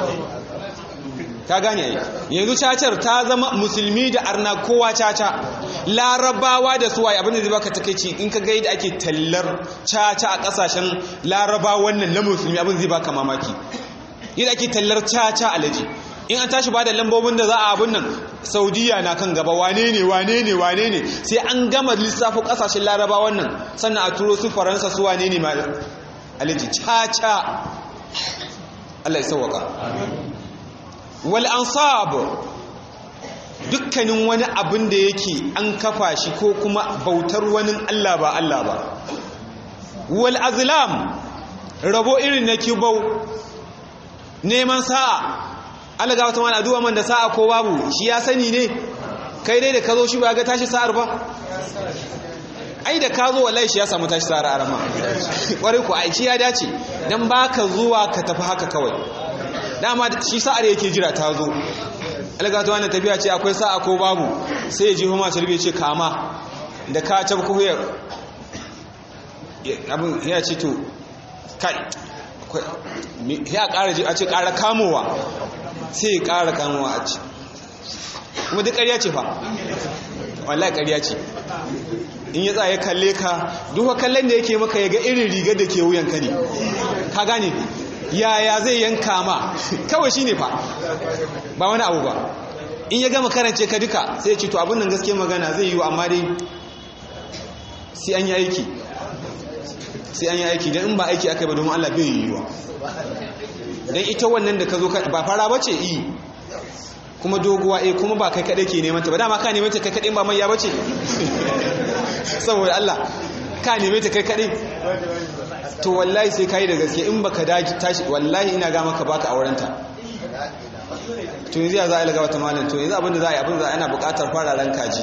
ka gane ai yanzu cacar ta zama musulmi da arna kowa caca larabawa da suwaye abinda zai baka takeici in ka ga yadda ake tallar caca a kasashen larabawa wannan na musulmi abin zai baka mamaki yadda ake tallar caca alaji in an tashi bada lambobin da za a abin nan saudiya na kan gaba wane ne wane ne wane ne sai an gama lissafo kasashen larabawa wannan sannan a turo su faransa su wane ne ma alaji caca Allah ya sauwaka wal ansab dukkanin wani abin da yake an kafa shi ko kuma bautar wani Allah ba Allah ba wal azlam rabo irin na kibau neman sa'a Allah ga wata mana addu'a man da sa'a ko babu shi ya sani ne kai dai da ka zo shi ba ga tashi sa'ar ba ai da ka zo wallahi shi ya samu tashi sa'ar arama kwarai ku ai shi ya dace dan baka zuwa ka tafi haka kawai dama shi sa'ar yake jira ta zo algata wannan tafiya ce akwai sa'a ko babu sai ya ji huma tarbiya ce kama da ka tab ko ya abin ya ce to kai ya ƙara ji a ce ƙara kamowa sai ya ƙara kamowa a ce kuma duk ƙarya ce fa wallahi ƙarya ce in ya tsaye kalle ka duka kallon da yake maka ya ga irin rigar da ke wuyanka ne ka gane yaya zai yanka ma kawai shi ne fa ba wani abu ba in ya gama karance ka duka sai ya ce to abin nan gaske magana zai yi amma dai sai an yi aiki sai an yi aiki don in ba aiki aka yi ba domin Allah bai yi yiwa don ita wannan da ka zo ba fara bace yi kuma doguwa eh kuma ba kai kaɗai ke neman ta ba dama ka neman ta kai kaɗai ba mai ya bace saboda Allah ka neman ta kai kaɗai to wallahi sai ka yi da gaske in baka daji tashi wallahi ina ga maka baka aurenta to yanzu ya za a yi lagawa ta malin to yanzu abinda za a yi abinda za a yana bukatar fararen kaji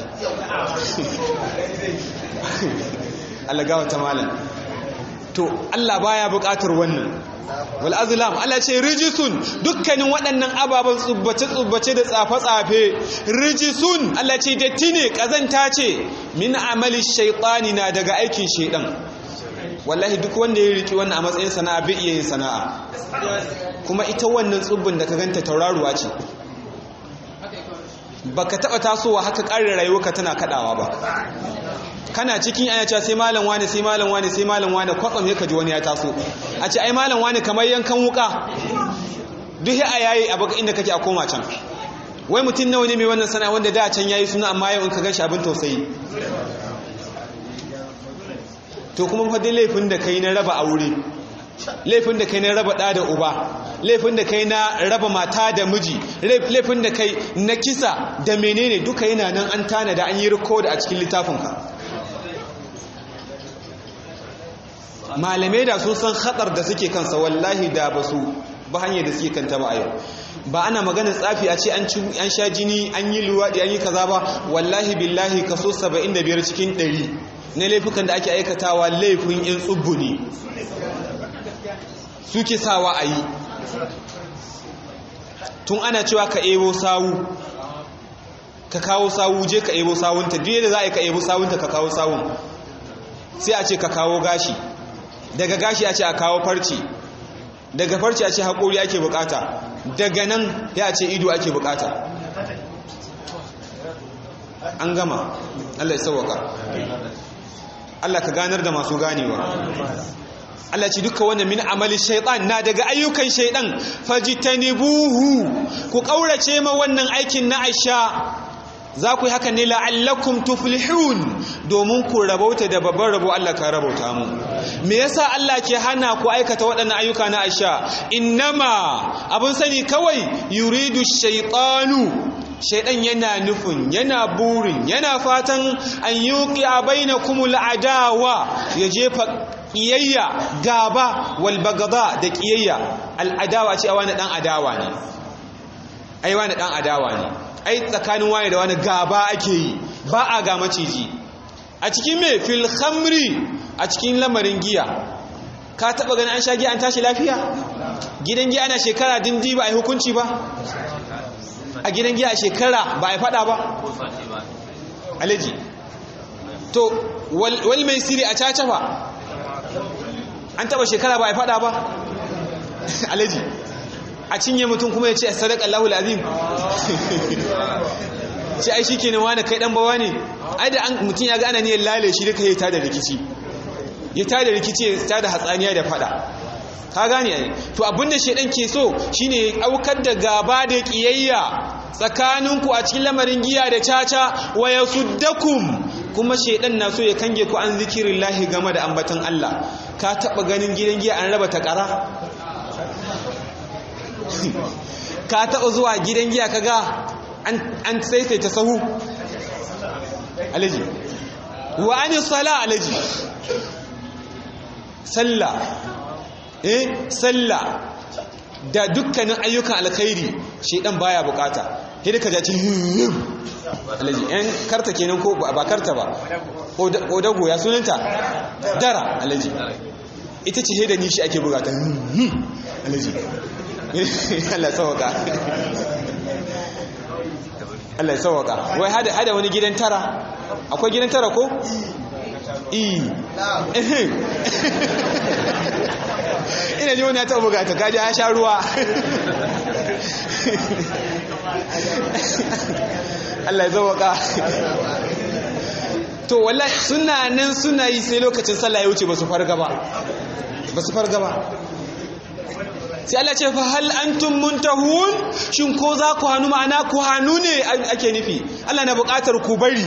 alagawa ta malin to Allah baya bukatar wannan wal azlam Allah ce rijisun dukkanin waɗannan ababen tsubbace tsubbace da tsafe tsafe rijisun Allah ce datti ne kazanta ce min amali shaytani na daga aikin shaydan wallahi duk wanda ya riki wannan a matsayin sana'a bai iya yin sana'a kuma ita wannan tsubbin da ka ganta tauraruwa ce baka taba tasowa haka ƙarin rayuwarka tana kadawa ba kana cikin aya cewa sai malam wani sai malam wani sai malam wani kwatsam ya kaji wani ya taso a ce ai malam wani kamar yankan wuka duk ya yayi a baka inda kake a koma can wai mutum nawa ne mai wannan sana'a wanda da can yayi suna amma yau in ka ganshi abin tausayi to kuma fa dai laifin da kai na raba aure laifin da kai na raba ɗa da uba laifin da kai na raba mata da miji laifin da kai na kisa da menene duka yana nan an tana da an yi rikoda a cikin littafinka malamai da sun san hatsar da suke kansa wallahi da ba su ba hanyar da suke kanta ba a yau ba ana maganin tsafi a ce an sha jini an yi luwaɗi an yi kaza ba wallahi billahi kaso 75 cikin 100 na laifukan da ake aikatawa laifin yin tsubbu ne suke sawa a yi tun ana cewa ka ebo sawu ka kawo sawu je ka ebo sawunta duk yadda za a yi ka ebo sawunta ka kawo sawun sai a ce ka kawo gashi daga gashi a ce a kawo farci daga farci a ce haƙori ake bukata daga nan ya ce ido ake bukata an gama Allah ya sauwaka Allah ka ganar da masu ganewa Allah ce duka wannan min amali shaitan na daga ayyukan shaitan fajitanibuhu ku kaurace ma wannan aikin na Aisha za ku yi haka ne la'allakum tuflihun domin ku rabauta da babban rabo Allah ka rabauta mu me yasa Allah ke hana ku aikata waɗannan ayyuka na Aisha innama abun sani kawai yuridu shaytanu shaidan yana nufin yana burin yana fatan an yuqi bainakumul adawa ya jefa kiyayya gaba wal bagada da kiyayya al adawa ce wani dan adawa ne ai wani dan adawa ne ai tsakanin wani da wani gaba ake yi ba a ga maciji a cikin me fil khamri a cikin lamarin giya ka taba ganin an sha giya an tashi lafiya gidan giya ana shekara dindi ba ai hukunci ba a gidan giya a shekara ba a fada ba alaji to wal mai siri a caca ba an taba shekara ba a fada ba alaji a cinye mutum kuma ya ce sadaka Allahul azim ce ai shikenan wani kai dan bawa ne ai da an mutum ya ga ana niyyar lale shi duka ya tada rikici ya tada rikici ya tada hatsaniya da fada ka gane ai to abinda shedan ke so shine ya aukar da gaba da kiyayya tsakaninku a cikin lamarin giya da caca wa yasuddakum kuma shedan na so ya kange ku an zikirillahi game da ambatan Allah ka taba ganin gidan giya an raba takara ka taba zuwa gidan giya kaga an an saisaita sahu alaji wa ani sala alaji sallah eh sallah da dukkanin ayyukan alkhairi shedan baya bukata sai ka jaci alaji yan karta kenan ko ba karta ba odago ya sunanta dara alaji ita ce da nishi ake bukata alaji Allah sauka Allah sauka wai hada hada wani gidan tara akwai gidan tara ko i ina ji wani ya taɓa bugata kaji ya sha ruwa Allah ya zawaka to wallahi suna nan suna yi sai lokacin sallah ya wuce ba su farga ba ba su farga ba sai Allah ce fa hal antum muntahun shin ko za ku hannu ma'ana ku hannu ne ake nufi Allah na buƙatar ku bari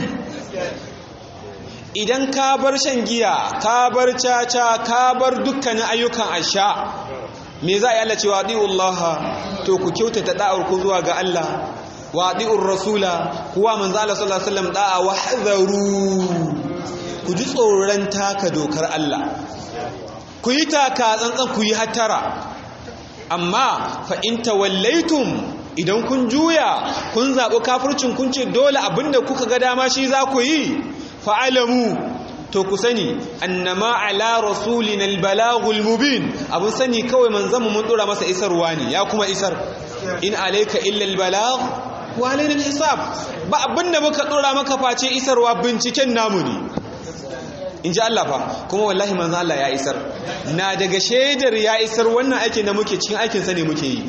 idan ka bar shan giya ka bar caca ka bar dukkanin ayyukan asha me za a yi Allah ce wa to ku kyautata da'ar ku zuwa ga Allah wa rasula kuwa manzo Allah sallallahu alaihi wasallam da'a wa hadaru ku ji tsoron taka dokar Allah ku yi taka tsantsan ku yi hattara amma fa in tawallaitum idan kun juya kun zaɓi kafircin kun ce dole abinda kuka ga dama shi za ku yi fa'alamu to ku sani annama ala rasulina albalagul mubin abun sani kawai manzanmu mun dora masa isarwa ne ya kuma isar in alayka illa albalag wa alaina alhisab ba abinda muka dora maka face isarwa binciken namu ne in ji Allah fa kuma wallahi manzan Allah ya isar na daga shaidar ya isar wannan aikin da muke cikin aikinsa ne muke yi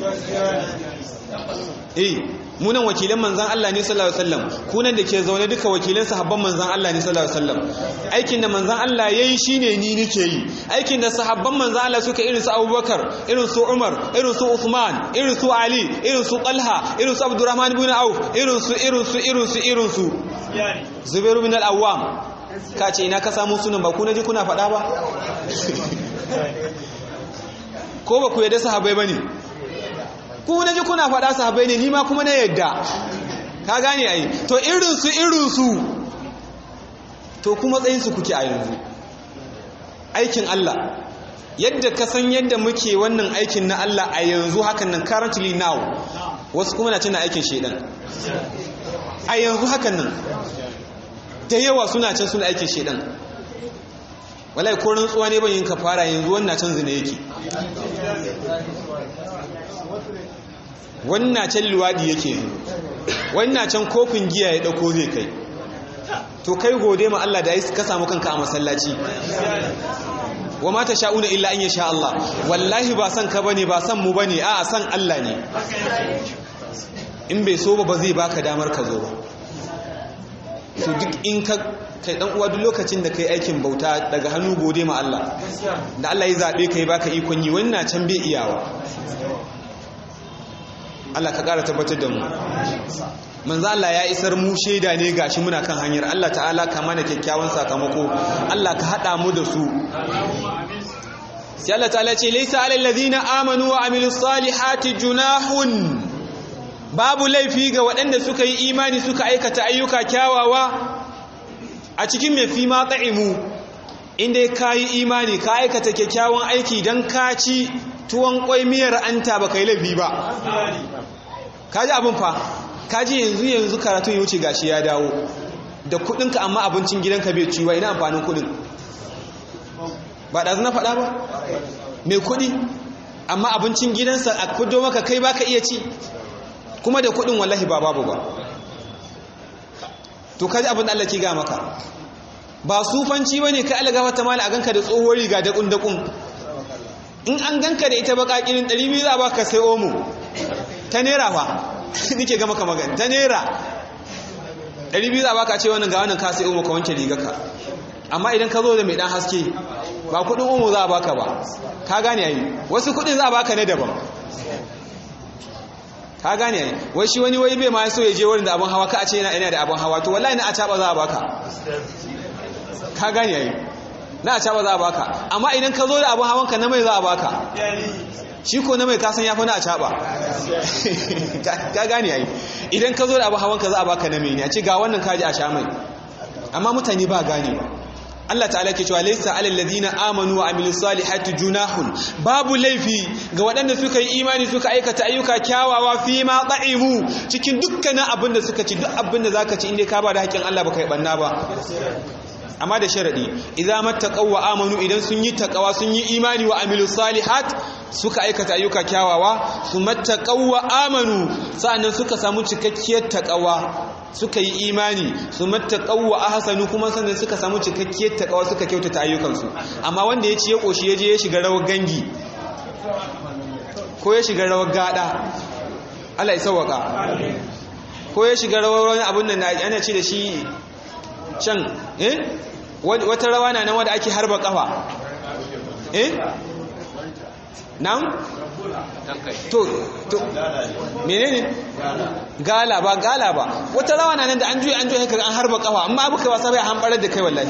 eh munan wakilan manzan Allah ne sallallahu alaihi wasallam kunan da ke zaune duka wakilan sahabban manzan Allah ne sallallahu alaihi wasallam aikin da manzan Allah yayi shine ni nike yi aikin da sahabban manzan Allah suka irin su Abubakar irin su Umar irin su Uthman irin su Ali irin su Talha irin su Abdurrahman ibn Auf irin su irin su irin su irin su Zubair ibn al-Awwam ka ce ina ka samu sunan ba ku na ji kuna faɗa ba ko ba ku yadda sahabai ba ne ku na ji kuna faɗa sahabai ne ni ma kuma na yadda ka gane ai to irinsu irinsu to kuma tsayinsu kuke a yanzu aikin Allah yadda ka san yadda muke wannan aikin na Allah a yanzu hakan nan currently now wasu kuma na cina aikin shedan a yanzu hakan nan da yawa suna can suna aikin shedan wallahi ko rantsuwa ne ban yin kafara yanzu wannan can zina yake wannan can luwadi yake yanzu wannan can kofin giya ya dauko zai kai to kai gode ma Allah da ya ka samu kanka a masallaci wa mata sha'una illa an yasha Allah wallahi ba san ka bane ba san mu bane a'a san Allah ne in bai so ba ba zai baka damar ka zo ba to duk in ka kai dan uwa duk lokacin da kai aikin bauta daga hannu gode ma Allah da Allah ya zabe kai baka ikon yi wannan can bai iyawa Allah ka ƙara tabbatar da mu manzo Allah ya isar mu shaida ne gashi muna kan hanyar Allah ta'ala ka mana kyakkyawan sakamako Allah ka hada mu da su sai Allah ta'ala ce laysa alal ladina amanu wa amilus salihati junahun babu laifi ga waɗanda suka yi imani suka aikata ayyuka kyawawa a cikin mai fi ma ta'imu inda ka yi imani ka aikata kyakkyawan aiki don ka ci tuwon kwai miyar anta ba ka yi laifi ba ka ji abin fa ka ji yanzu yanzu karatun ya wuce gashi ya dawo da kudinka amma abincin gidanka bai ciwa ina amfanin kudin ba da na faɗa ba mai kudi amma abincin gidansa a kudo maka kai baka iya ci kuma da kudin wallahi ba babu ba to kaji abin da Allah ke ga maka ba sufanci bane kai Allah gafarta mala a ganka da tsohuwar riga da kun dakun in an ganka da ita baka kirin 200 za baka sai omo ta nera fa nake ga maka magana ta nera 200 za baka ce wannan ga wannan ka sai omo ka wanke rigarka amma idan ka zo da mai dan haske ba kudin omo za a baka ba ka gane yayi wasu kudin za a baka ne daban ka gane yayi wai shi wani wai bai ma so ya je wurin da abun hawa ka a ce yana ina da abun hawa to wallahi na a taba za a baka ka gane yayi na a caba za a baka amma idan ka zo da abin hawanka na mai za a baka shi ko na mai kasan ya fi na a caba ka gane yayi idan ka zo da abin hawanka za a baka na mai ne a ce ga wannan kaji a sha mai amma mutane ba gane ba Allah ta'ala ke cewa laysa alal ladina amanu wa amilus salihati junahun babu laifi ga waɗanda suka yi imani suka aikata ayyuka kyawawa fi ma ta'imu cikin dukkanin abin da suka ci duk abin da zaka ci inda ka ba da haƙƙin Allah baka yi banna ba amma da sharadi idza mattaqaw wa amanu idan sun yi taqawa sun yi imani wa amilus salihat suka aikata ayyuka kyawawa su mattaqaw wa amanu sa'annan suka samu cikakkiyar taqawa suka yi imani su mattaqaw wa ahsanu kuma sannan suka samu cikakkiyar taqawa suka kyautata ayyukansu amma wanda ya ci ya koshi ya je ya shiga rawar gangi ko ya shiga rawar gada Allah ya sauwaka ko ya shiga rawar wani abun nan ana ce da shi can eh wata rawa na nan wadda ake harba kafa eh nan to to menene gala ba gala ba wata rawa na nan da an juya an juya kaga an harba kafa amma abu kai wasa bai hambarar da kai wallahi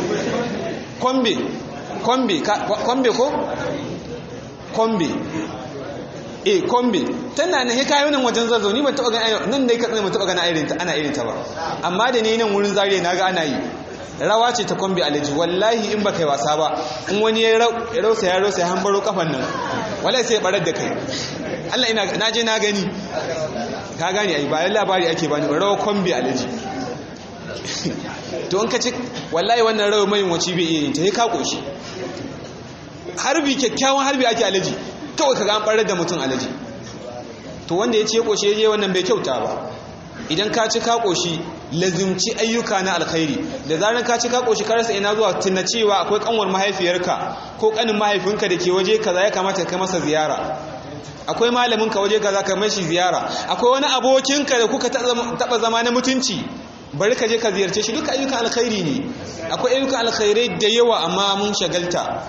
kombe kombe kombe ko kombe eh kombe tana na hikayo nan wajen zazzau ni ban taba ganin nan dai katsin ban taba ganin irin ta ana irin ta ba amma da ni nan wurin zariya naga ana yi rawa ce ta kombe alaji wallahi in baka yi wasa ba in wani ya rausa ya rausa ya hambaro kafan nan wallahi sai ya barar da kai Allah ina na je na gani ka gani ai bayan labari ake bani rawa kombe alaji to in ka ci wallahi wannan rawa mai wace bai iya yin ta sai ka koshi harbi kyakkyawan harbi ake alaji kawai ka an ɓarar da mutum alaji to wanda ya ce ƙoshe je wannan bai kyauta ba idan ka ci ka ƙoshi lazimci ayyuka na alkhairi da zarar ka ci ka ƙoshi ka rasa ina zuwa tuna cewa akwai kanwar mahaifiyarka ko kanin mahaifinka da ke waje kaza ya kamata ka masa ziyara akwai malamin ka waje kaza ka mashi ziyara akwai wani abokinka da kuka taɓa zama na mutunci bari ka je ka ziyarce shi duka ayyukan alkhairi ne akwai ayyukan alkhairai da yawa amma mun shagalta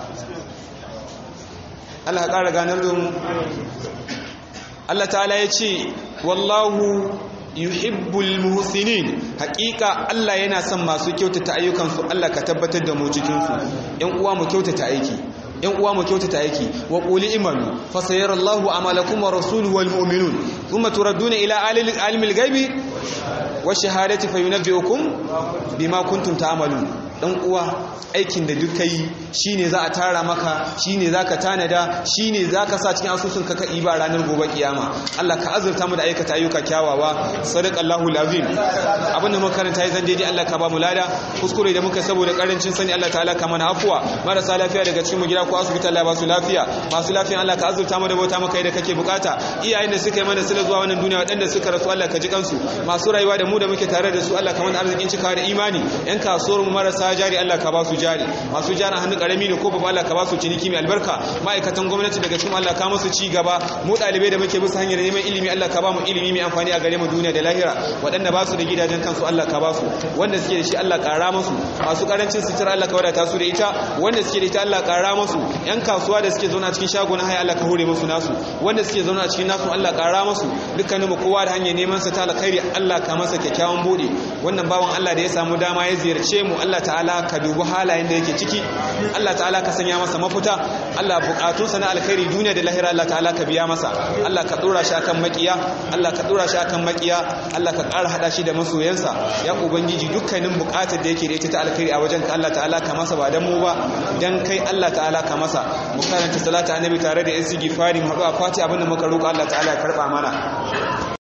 Allah ƙara ganar da mu Allah ta'ala ya ce wallahu yuhibbul muhsinin haƙiƙa Allah yana son masu kyautata ayyukansu Allah ka tabbatar da mu cikin su ƴan uwa mu kyautata aiki yan uwa mu kyautata aiki wa quli imanu fa sayarallahu amalakum wa rasuluhu wal mu'minun thumma turadduna ila alimil ghaibi wa shahadati fayunabbi'ukum bima kuntum ta'malun dan uwa aikin da duk kai shine za a tara maka shine zaka tanada shine zaka sa cikin asusun ka kai ba ranar gobe kiyama Allah ka azurta mu da aikata ayyuka kyawawa sadaqallahu alazim abin da muka karanta yi zan daidai Allah ka ba mu lada kuskure da muka saboda karancin sani Allah ta'ala ka mana afuwa marasa lafiya daga cikin mu gida ko asibiti Allah ba su lafiya masu lafiya Allah ka azurta mu da bauta maka da kake bukata iyayen da suka yi mana sila zuwa wannan duniya waɗanda suka rasu Allah ka ji kansu masu rayuwa da mu da muke tare da su Allah ka mana arzikin cikawa da imani yan kasuwar mu marasa jari Allah ka ba su jari masu jari hannu karami ne ko babba Allah ka ba su ciniki mai albarka ma'aikatan gwamnati daga cikin Allah ka musu ci gaba mu ɗalibai da muke bisa hanyar neman ilimi Allah ka ba mu ilimi mai amfani a gare mu duniya da lahira waɗanda ba su da gidajen kansu Allah ka ba su wanda suke da shi Allah ƙara musu masu ƙarancin sutura Allah ka wadata su da ita wanda suke da ita Allah ƙara musu yan kasuwa da suke zauna cikin shago na haya Allah ka hore musu nasu wanda suke zauna cikin nasu Allah ƙara musu dukkanin mu kowa da hanyar neman sa ta alkhairi Allah ka masa kyakkyawan bude wannan bawan Allah da ya samu dama ya ziyarce mu Allah ta'ala ka dubi halayen da yake ciki Allah ta'ala ka sanya masa mafuta Allah bukatunsa na alkhairi duniya da lahira Allah ta'ala ka biya masa Allah ka dora shi akan makiya Allah ka dora shi akan makiya Allah ka ƙara hada shi da masoyansa ya ubangiji dukkanin bukatar da yake da ita ta alkhairi a wajen ka Allah ta'ala ka masa ba dan mu ba dan kai Allah ta'ala ka masa mu karanta salatu annabi tare da istighfari mu haɗu a fati abinda muka roƙa Allah ta'ala ya karba mana